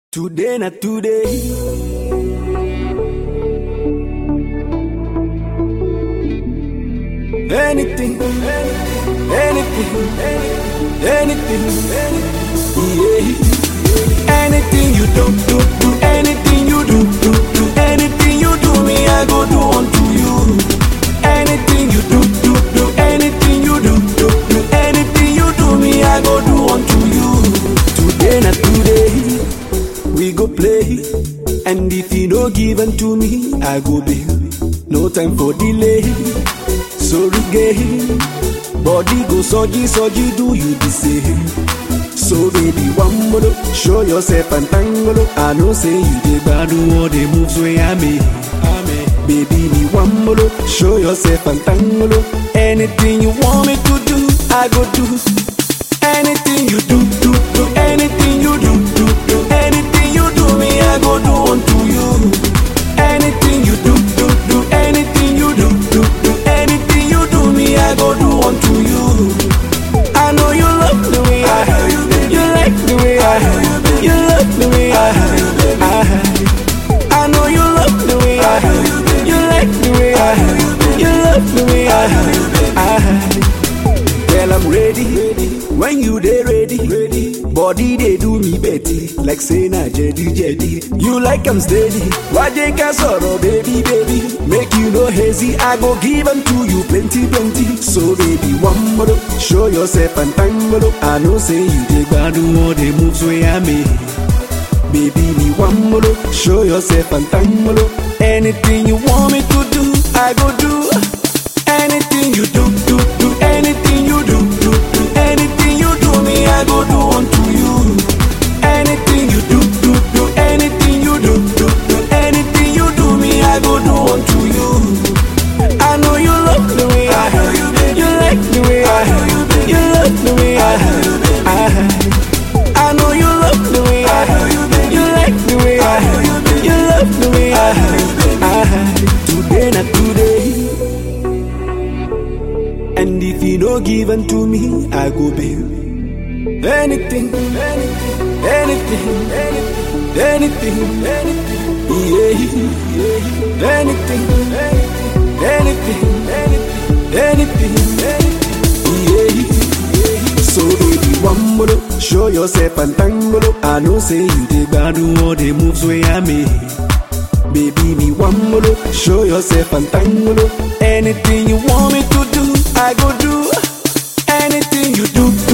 Today na today. Anything, anything, anything, anything, yeah. Anything you do, do, do, anything you do, do, do, anything you do, me I go do unto you. Anything you do, do, do, anything you do, do, do, anything you do, me I go do unto you. Today na today, we go play, and if you no give unto me, I go bail. No time for delay. Sorry gay, body go soji soji, do you the same? So baby, one more, show yourself and tango. I know say you dey bad all the moves where I make. Baby, me one more, show yourself and tango. Anything you want me to do, I go do. Anything you do, do, do. Anything you do, do, do. Anything you do, me I go do unto you. Anything you do, do, do. Anything you do, do, do. Anything you do, me I go do unto you. I know you love the way I heard you, baby. You like the way I heard you, baby. You love the way I heard you, baby. I heard. I know you love the way I heard you, baby. You like the way I heard you, baby. You love the way I heard you, baby. I heard. Girl, I'm ready. When you dey ready, ready. Body they do me betty, like say na jedi jedi. You like I'm steady. Why they can sorrow, baby, baby? Make you no hazy. I go give 'em to you plenty, plenty. So baby, one more, show yourself and tango. I know say you dey do all the moves where I make. Baby, me one more, show yourself and tango. Anything you want me to do, I go do. Anything you do, do, do. Anything you do, do, do. Anything you do, me I go do unto you. Anything you do, do, do. Anything you do, do, do. Anything you do, me I go do unto you. I know you love the way I heard you, baby. You like the way I heard you, baby. You love the way I heard you, baby. I heard. I know you love the way I heard you, baby. You like the way I heard you, baby. You love the way I heard you, baby. I heard. Today na today. And if you no give unto me, I go bail. Anything, anything, anything, anything, anything, anything, yeah, yeah. Anything, anything, anything, anything, anything, yeah, yeah. So baby, one more, show yourself and tango. I know say you dey do all the moves where I make. Baby, me one more, show yourself and tango. Anything you want me to do, I go do. Anything you do,